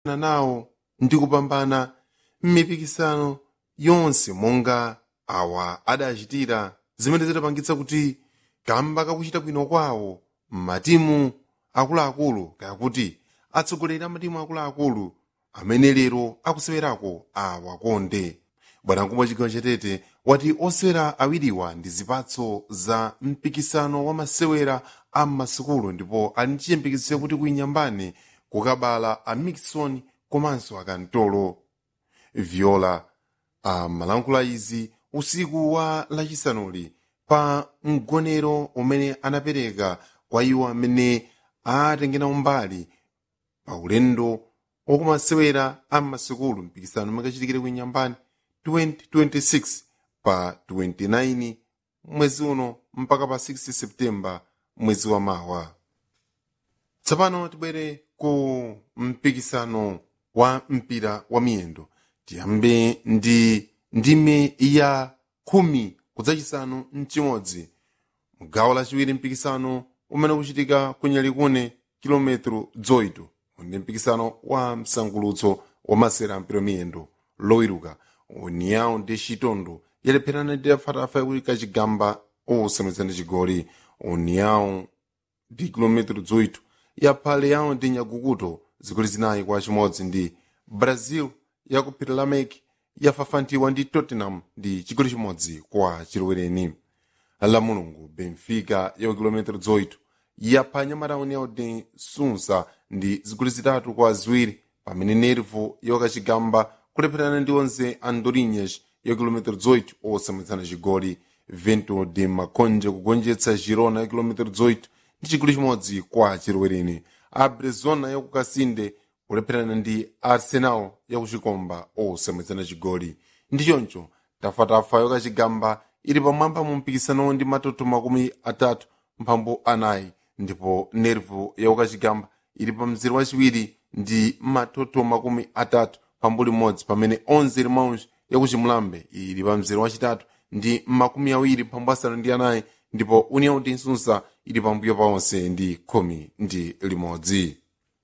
nawo ndi kupambana m'mipikisano yonse monga awa adachitira zimene zidapangitsa kuti kamba kakuchita bwino kwawo m'matimu akuluakulu kayakuti atsogoleri a matimu akuluakulu amene lero akusewerako awakonde bwanamkubwa chigawo chatete wati osewera awiriwa ndi zipatso za mpikisano wa masewera a m'masukulu ndipo ali ndi chiyembekezo kuti kuinyambani kukabala a mixon komanso akantolo viola amalankhula izi usiku wa lachisanuli pa mgonero umene anapereka kwa iwo amene atengera umbali pa ulendo wakumasewera a m'masukulu mpikisano umakachitikire kuinyambani 2026 pa 29 mwezi uno mpaka pa 6 septemba mwezi wa mawa tsopano tibwere ku mpikisano wa mpira wa miyendo tiyambe ndi ndime ya khumi kudzachisanu mchimodzi mgawo lachiwiri mpikisano umene ukuchitika kunyalikune kilometro 8 ndi mpikisano wa msangulutso wa masera mpira miyendo lowiruka uniyawo ndi chitondo yalepherana ndi afatafa yakuti kachigamba osamwitsana chigoli uniyawo ndi kilometro 8 yaphale yawo ndi nyagukuto zigoli zinayi kwa chimodzi ndi brazil yakuphira lameki yafafantiwa ndi tottenham ndi chigoli chimodzi kwa chilowereni la mulungu benfica ya kilometro 8 yapha nyamatauni yawo ndi sunsa ndi zigoli zitatu kwa ziwiri pamene nervo yakachigamba kulepherana ndi onze andorinhas ya kilometro 8 osamwitsana chigoli vento de makonje kugonjetsa girona ya kilometro 8 ndi chigoli chimodzi kwa chilowereni abrezona yakukasinde kulepherana ndi arsenal yakuchikomba osamwitsana chigoli ndi choncho tafatafa yakachigamba ili pamwamba mu mpikisano ndi matoto makumi atatu mphambu anayi ndipo nervo yakukachigamba ili pa mzere wachiwiri ndi matoto makumi atatu pambu limodzi pamene 11 limawunji yakuchimulambe ili pa mzere wachitatu ndi makumi awiri pambu asanu ndi anayi ndipo union ndi nsunsa ili pambuyo paonse ndi khumi ndi limodzi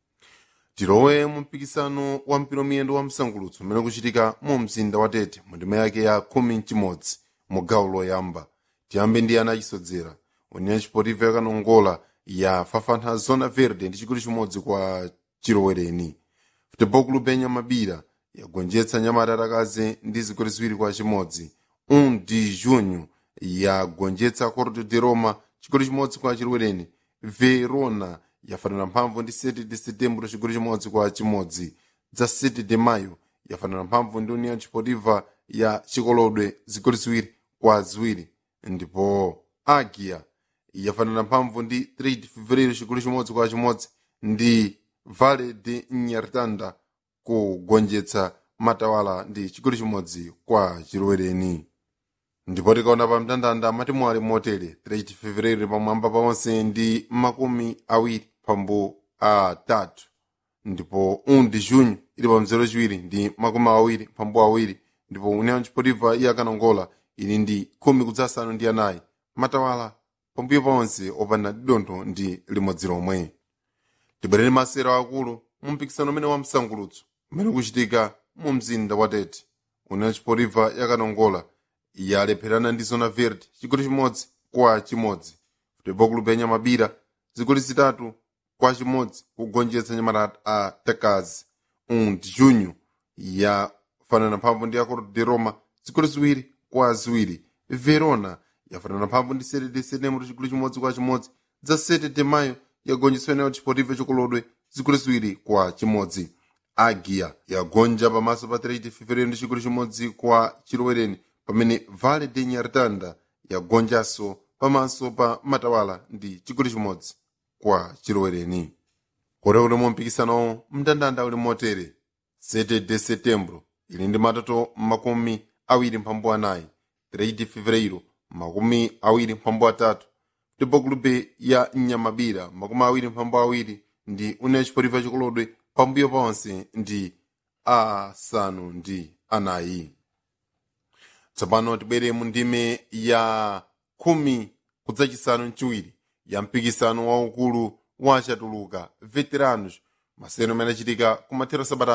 tilowe mu mpikisano wa mpira miyendo wa msangulutso umene kuchitika mu mzinda wa tete mu ndima yake ya khumi mchimodzi mu gawo loyamba tiyambe ndi ana achisodzera union chipotiva yakanongola yafafantha zona verde ndi chigoli chimodzi kwa chilowereni futebol club yanyamabira yagonjetsa nyamata atakazi ndi zigoli ziwiri kwa chimodzi un de junho yagonjetsa corte de roma chigoli chimodzi kwa chilowereni verona yafanana mphamvu ndi 7 de setembro chigoli chimodzi kwa chimodzi dza 7 de mayo yafanana mphamvu ndi union chipotiva ya chikolodwe zigoli ziwiri kwa ziwiri ndipo agia yafanana mphamvu ndi 3 de fevereiro chigoli chimodzi kwa chimodzi ndi vale de nyartanda kugonjetsa matawala ndi chigoli chimodzi kwa chilowereni ndipo tikaona pa mndandanda matimu ali motere 3 fevereiro pamwamba paonse ndi makumi awiri pambu atatu ndipo 1 de junho ili pa mzero chiwiri ndi makumi awiri pambu awiri ndipo union chipotiva iyakanongola ili ndi khumi kudzasanu ndi anayi matawala pambuyo paonse opanda didontho ndi limodzi lomwe tibwerere masero akulu mu mpikisano umene wa msangulutso umene kuchitika mu mzinda wa tete union chipotiva yakanongola yalepherana ndi zona verde chigoli chimodzi kwa chimodzi futebol club yanyamabira zigoli zitatu kwa chimodzi kugonjetsa nyamata a takazi um de junho yafanana mphamvu ndi acordo de roma zigoli ziwiri kwa ziwiri verona yafanana mphamvu ndi 7 de setembro chigoli chimodzi kwa chimodzi dza 7 de mayo yagonjetsa union chipotiva chikolodwe zigoli ziwiri kwa chimodzi agia yagonja pamaso pa 3 de fevereiro ndi chigoli chimodzi kwa chilowereni pamene vale de nyartanda yagonjanso pamaso pa matawala ndi chigoli chimodzi kwa chilowereni kore uli mu mpikisano mndandanda uli motere 7 de setembro ili ndi matoto makumi awiri mphambu anayi 3 de fevereiro makumi awiri mphambu atatu ndipo kulube ya nyamabira makumi awiri mphambu awiri ndi une chipotifa chikolodwe pambuyo paonse ndi asanu ndi anayi tsopano tibwere mu ndime ya khumi kudzachisanu mchiwiri ya mpikisano waukulu wa chatuluka veteranos masewero amene achitika kumathero sabata